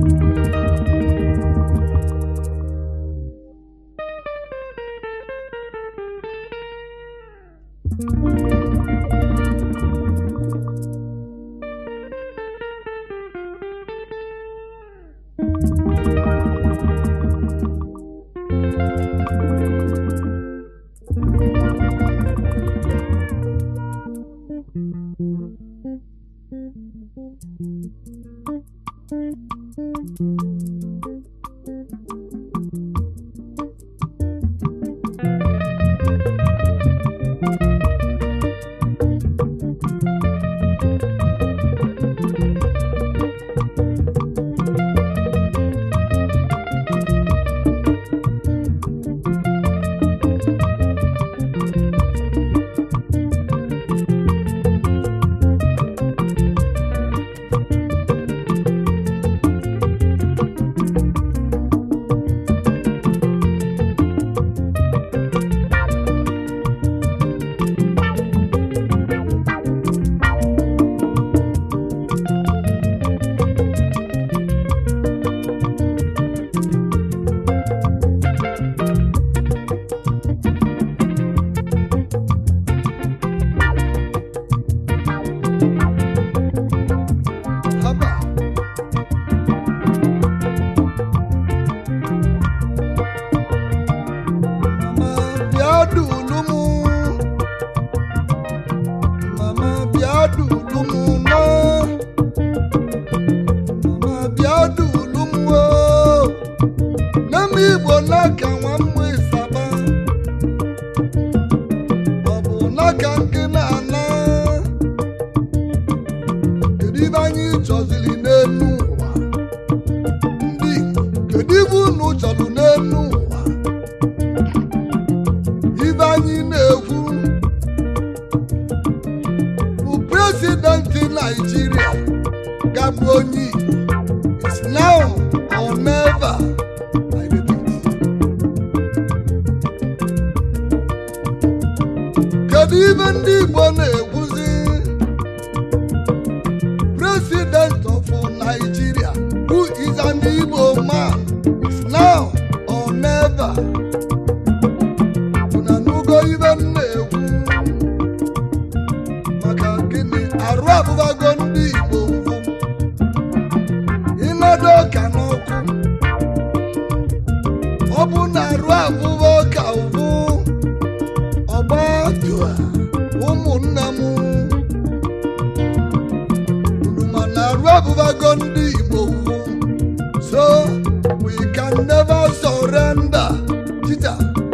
Haba. Mama bịa dulu mụ. Mama bịa dulu mụ nọ. Mama bịa dulu mụ o. Nne m Igbo n'aka nwa mmụ ịsaba. Ọ bụ n'aka nke na-ana. kedu ibe anyị chọziri n'elu ụwa ndị Igbo kedu ibe unu chọrọ n'elu ụwa ibe anyị na-ekwu bụ prezidenti Naijiria gabụ onye Igbo is now or never I repeat. kedu ibe ndị Igbo na-ekwuzi president of Nigeria, who is an Igbo man, is now or never. Unu anụgo ibe m na-ekwu maka gịnị arụ abụbago ndị Igbo ụfụ ịnọdụ ọka n'ọkụ ọ bụ na arụ abụba ọka ụfụ ọgba dua ụmụnne m unu ma na arụ abụbago ndị Igbo ugwu so we can never surrender tita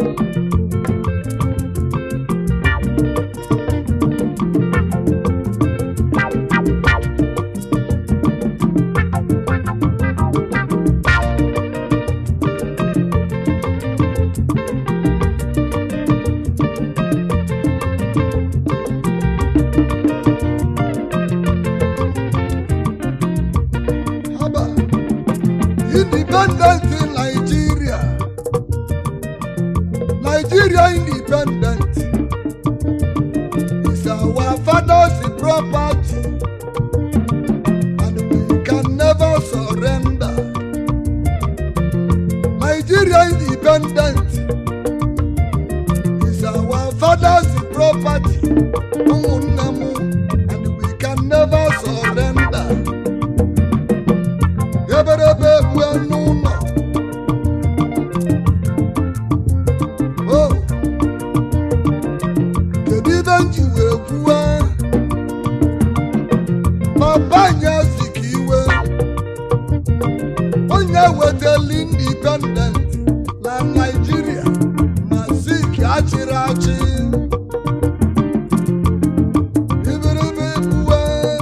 haba independent in Nigeria Nigeria independent is our father's property and we can never surrender Nigeria independent is our father's property ụmụnne m and we can never surrender eberebe egwu n'ụlọ o kedu ibe m ji wee kwuwe papa anyị si ka iwe onye wetali indipendent na naijiria ma si ka achịrị achị iberibe egwuwe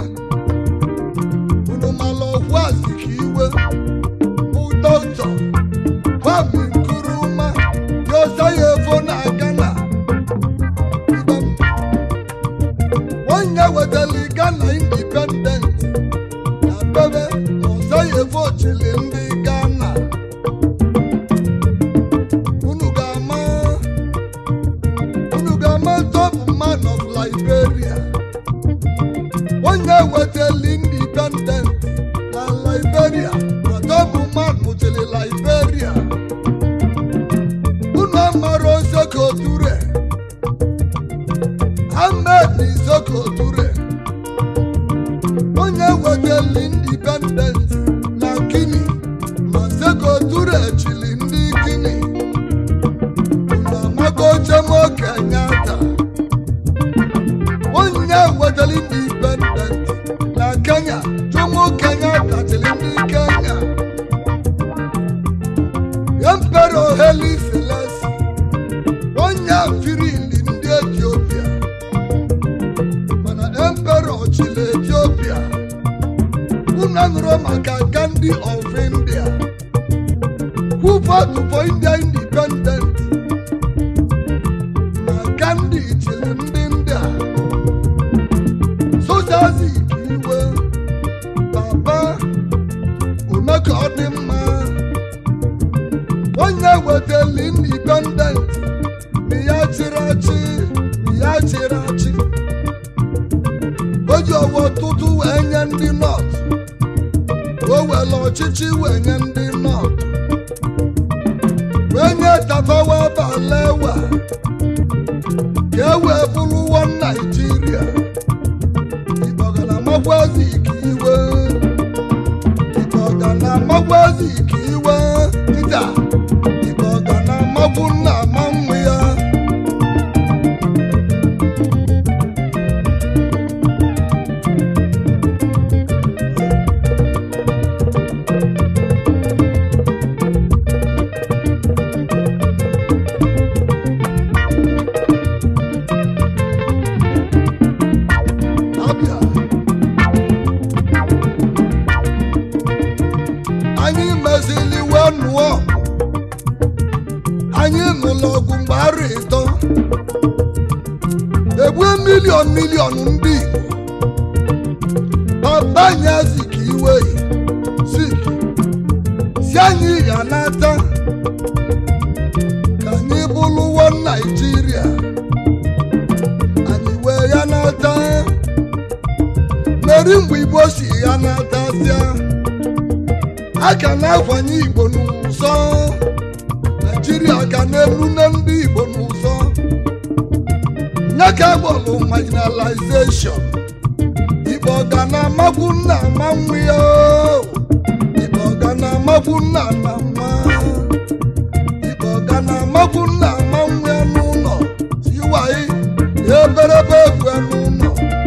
unu mala ọgwụ asị ka iwe bụ dọkịta kwami nkuruma yosa ya efo na gana Ibem. onye wetali gana indipendent na bebe ọzọ ya efo chili ndị gana unu ga-ama unu ga-ama top man of liberia onye wetali indipendent na liberia na top nwetara indipendent na kenya jomo kenyatta chịrị ndị kenya empero heli selesi onye firili ndị etiopia mana empero chịrị etiopia unu nụrụ maka gandhi of india who fought for india independent na gandhi chịrị ndị ndị a sojazi iwe baba ome ka ọ dị mma onye wetali independent na ya chịrị achị na ya chịrị achị o ji ọwa ọtụtụ wee nye ndị nọt o were ọchịchị wee nye ndị nọt wee nye tafawa balewa ka e wee bụrụwo naijiria ịkpọgara magwazi ka iwe ịkpọgara magwazi ka iwe nta ịkpọgara magwu nna ma nwa ya abịa anyị mezili wee nụọ anyị nụlụ ọgụ mgbe arụ ịtọ egbue miliọn miliọn ndị Igbo baba anyị zik iwe zik si anyị ya n'ata ka anyị bụlụwo naijiria anyị wee ya n'ata meri mgbe igbo si ya n'atazịa a ka na-afanye igbo n'ụzọ naijiria ga na-elu na ndị igbo n'ụzọ nye ka agbọlụ marginalization igbo ga na-amagbu nna ama nwa ya o. igbo ga na-amagbu nna na nwa igbo ga na-amagbu nna ama nwa ya n'ụlọ tiwaị ya eberebe egwu ya n'ụlọ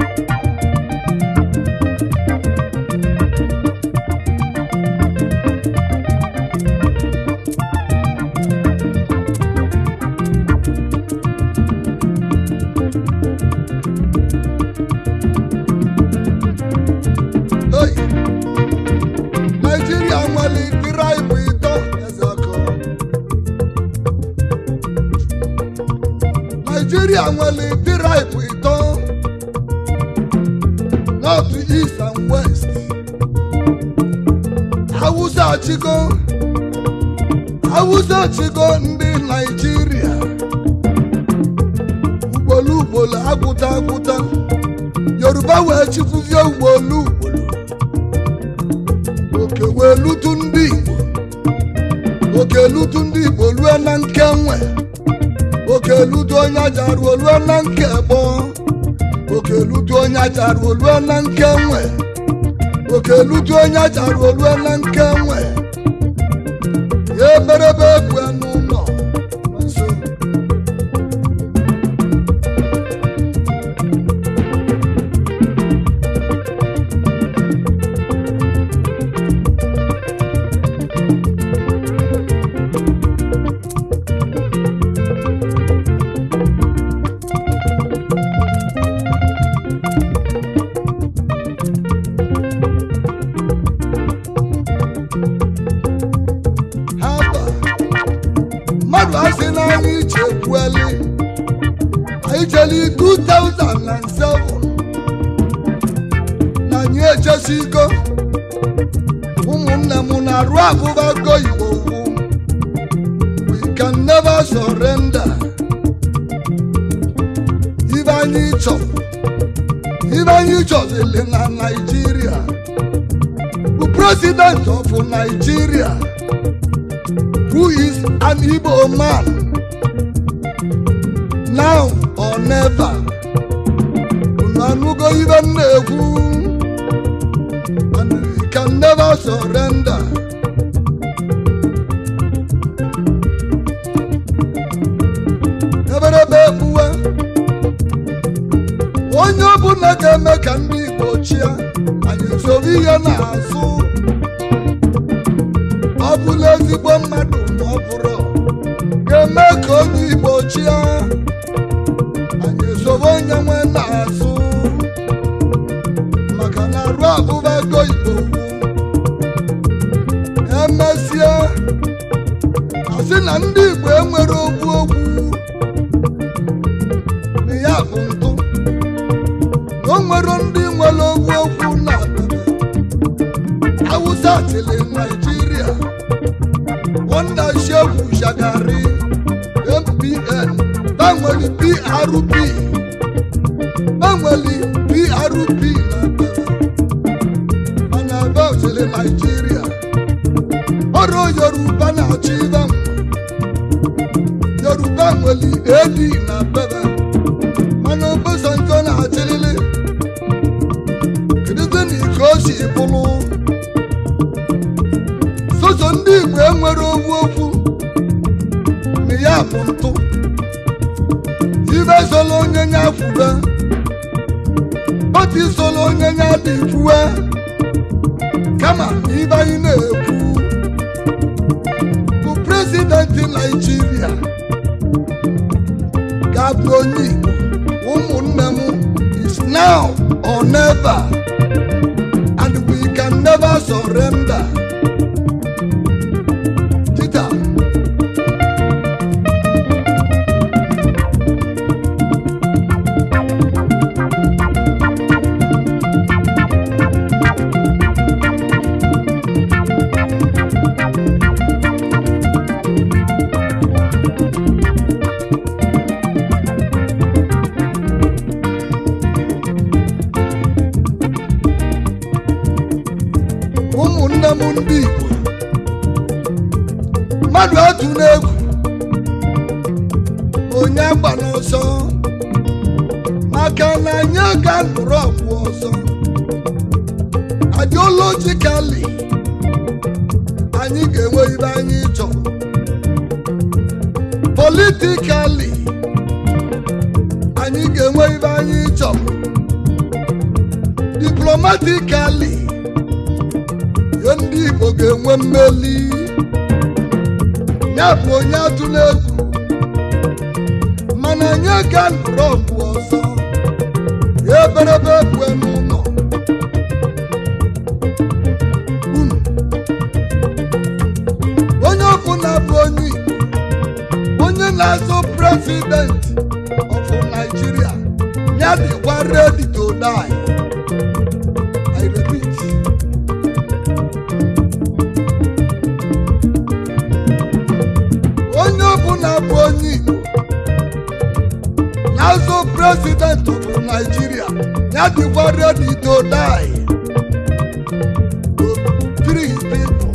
Hey! Naijiria nwere tiraịbụ ịtọ ezekọ. Naijiria nwere tiraịbụ ịtọ North, East and West. Hausa achịgo Hausa achịgo ndị Naijiria ugboro ugboro agwụta agwụta Yoruba wee chịkwuzie ugboro ugboro oke wee lutu ndị igbo oke lutu ndị igbo lue na nke nwe oke lutu onye ajaruo lue na nke gbọ oke lutu onye ajaruo lue na nke nwe oke lutu onye ajaruo lue na nke nwe ya eberebe egwu ya n'ụlọ nso haba mmadụ asị na anyị chekwueli anyị jeli 2007 na anyị echesigo ụmụnne m na-arụ abụbago igbo ugwu we can never surrender ibe anyị chọ ibe anyị chọzili na naijiria bụ president of nigeria who is an Igbo man now or never. Unu anụgo ibe m na-ekwu and we can never surrender. Eberebe ekpuwe onye ọbụla ga-eme ka ndị igbo chịa anyị soro ihe na-azụ ọ bụla ezigbo mmadụ ma ọ bụrụ ga-eme ka onye igbo chịa anyị soro onye nwe na-azụ maka na arụ abụba ego igbo emesịa asị na ndị igbo enwere okwu okwu na ya bụ ntụ na o nwere ndị nwere okwu okwu na awụsa tili naijiria wanda shehu shagari mpn banweli prp banweli prp na mana ebe otili naijiria ọrụ yoruba na-achị ibe m yoruba nwere edi na bebe mana obosanjo na-achịrịrị kedụzi na ike o si bụrụ soso ndị igbo enwere okwu okwu na ya bụ ntụ ibe solo onye nya fube pati solo onye nya dị kwue kama ibe anyị na-ekwu bụ prezidenti naijiria ga-abụ onye igbo ụmụnne m is now or never and we can never surrender tita ụmụnne m ndị igbo mmadụ atụ n'egwu onye agba n'ọsọ maka na anyị ga nụrụ ọgwụ ọzọ ideologically anyị ga-enwe ibe anyị chọrọ politically anyị ga-enwe ibe anyị chọrọ diplomatically ihe ndị igbo ga-enwe mmeli ya bụ onye atụla egwu mana anyị ga nụrụ ọgụ ọzọ ya eberebe ebue n'ụlọ unu onye ọbụla bụ onye igbo onye na-azọ prezidenti of Nigeria ya dịkwa ready to die I repeat onye ọbụla bụ onye igbo na-azọ prezident of Nigeria ya dịkwa ready to die to free his people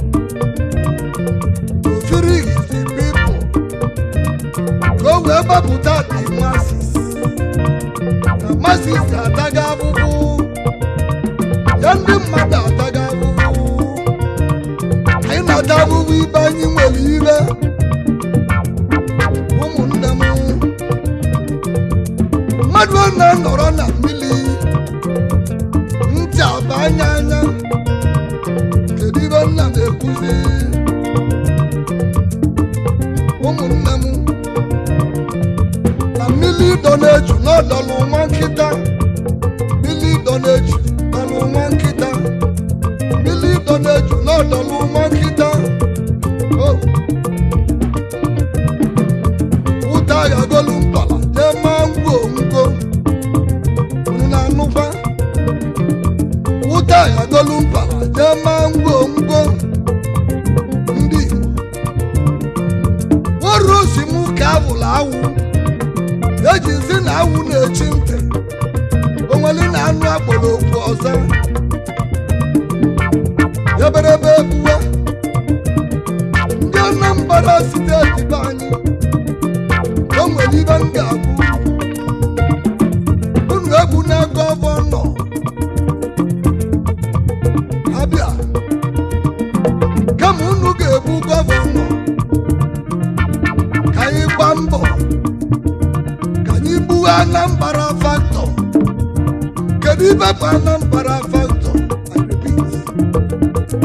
to free his people ka o wee gbapụta the masses na masses ga-ataga abụbụ ya ndị mmadụ ataga abụbụ anyị na-ata abụbụ ibe anyị nwere ire ụmụnne m mmadụ ọ na-anọrọ na mmiri ntị aba anya anya kedu ibe nna na-ekwuzi ụmụnne m na mmiri ịdọ na-eju n'ọdọlụ nwa nkịta mmiri ịdọ na-eju dọlụ nwa nkịta mmiri ịdọ na-eju n'ọdọlụ nwa nkịta Oh. ụta aghagolu mpala jee maa ngwo ngo unu na-anụkwa ụta aghagolu mpala jee maa ngwo ngo ndị Igbo oru osi m ka awụla awụ eji nsị na awụ na-echi ntị onweli na anụ akpọrọ okwu ọzọ eberebe ebuwe ndị Anambra steeti be anyị o nwere ibe m ga-abụ unu egwu na gọvanọ abịa kama unu ga-egbu gọvanọ ka anyị gbaa mbọ ka anyị gbuo Anambra faktọ ibe bụ anambra factor I repeat.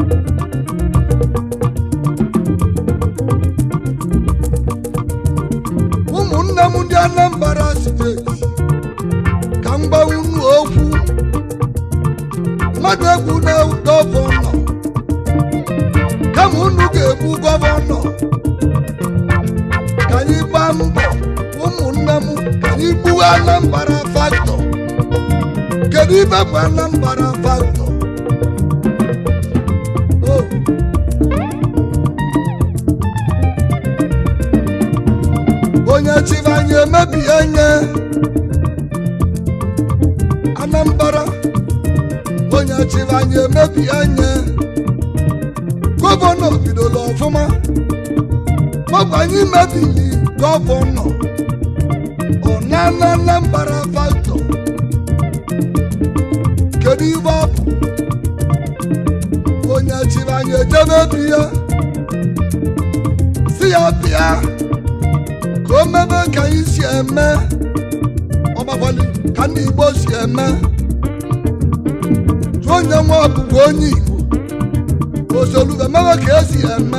ụmụnne m ndị anambra steeti ka m gbawa unu okwu mmadụ egwu na gọvanọ kama unu ga-egbu gọvanọ ka anyị gbaa mbọ ụmụnne m ka anyị gbuo anambra factor kedu ibe bụ anambra factor Oh. onye chiri anyị emebie nye anambra onye chiri anyị emebie nye gọvanọ bidola ọfụma maọbụ anyị mebiri gọvanọ ọ na na anambra factor kedu ibe ọ bụ onye chiri anyị ejebe biya si ya bịa ka o mebe ka anyị si eme ọgbakwali ka ndị igbo si eme tụọ onye nwe ọbụbụ onye igbo osoluga mebe ka esi eme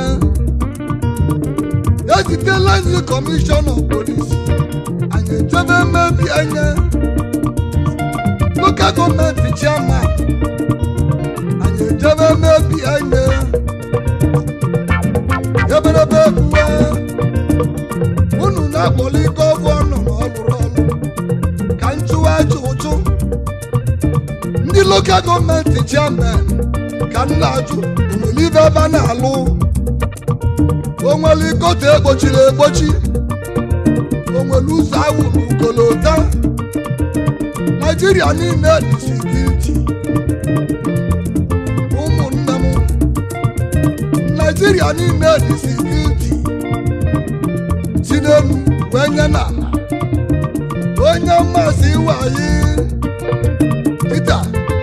ezitela anyị kọmishọna polisi anyị ejebe mebi anya lokal gọọmenti chairman anyị ejebe mebi anya eberebe ebuwe unu na-akpọli gọvanọ na ọ lụrụ ọrụ ka nchụwa aja ụchụ ndị lokal gọọmenti chairman ka m na-ajụ onwere ibe ebe a na-alụ onwere ikotu egbochiri egbochi onwere ụzọ awụrụ ukolota naijiria niile dị sikiriti ụmụnne m naijiria niile dị sikiriti si n'elu wee nye n'ala onye mmasị wayi Peter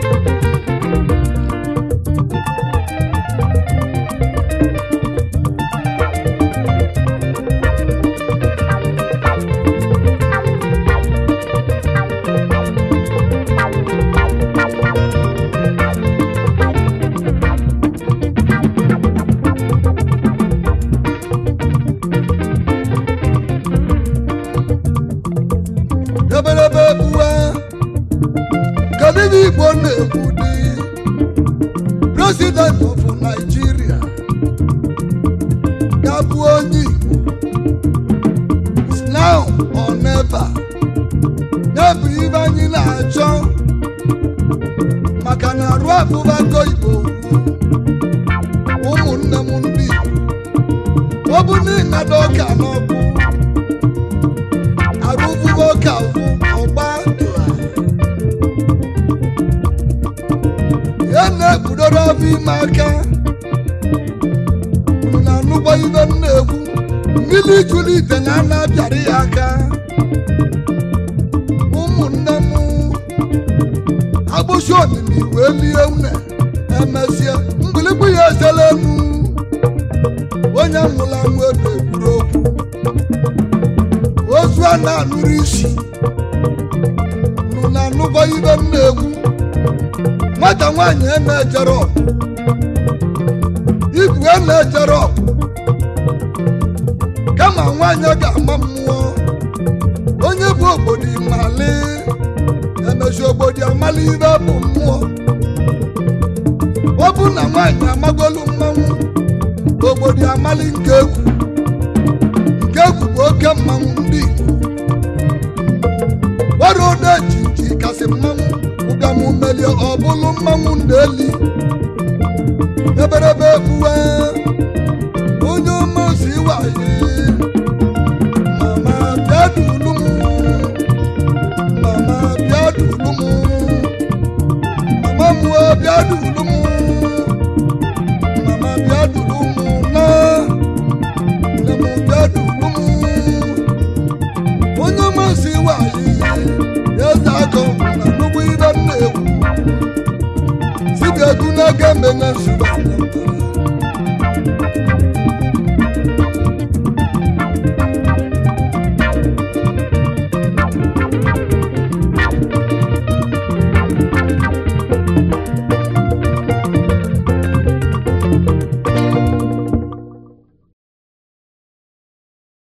eberebe ebuwe kedu ihe igbo na-ekwu dị president of nigeria ga-abụ onye igbo It's now or never ya bụ ibe anyị na-achọ maka na arụ abụbago igbo ụmụnne m ndị igbo ọ bụ n'ịnada ọka n'ọkụ arụbụgo ka bụ ọgba ya na-ekpudoro afọ ime aka unu na-anụgbo ibe m na-ekwu mmiri jụrụ ite na ana abịara ya aka ụmụnne m agbụsị omimi wee lie une emesịa mgbịlịgbu ya ezela enu onye nwụrụ anwụ edo ekwuru okwu ozu a na-anụrụ isi nụ na-anụgbo ibe m na-ekwu nwata nwaanyị a na-ejere ọgụ igwe a na-ejere ọgụ kama nwaanyị a ga-ama mmụọ onye bụ obodo imali emezi obodo amali ibe bụ mmụọ ọ bụ na nwaanyị amagolu mmanwụ obodo amali nke egwu nke egwu bụ oke mmanwụ ndị Igbo gbara ode jiji kasị mmanwụ ụgamụ melie ọ bụlụ mmanwụ na-eli eberebe ebuwe onye omozi waye mama bịa dulu m mama bịa dulu m mama m wee bịa dulu m mama bịa dulu m na nne m bịa dulu m onye masị nwanyị eze akọ na nnukwu ibe m na-ekwu site egwu n'aka mbe na nsogbu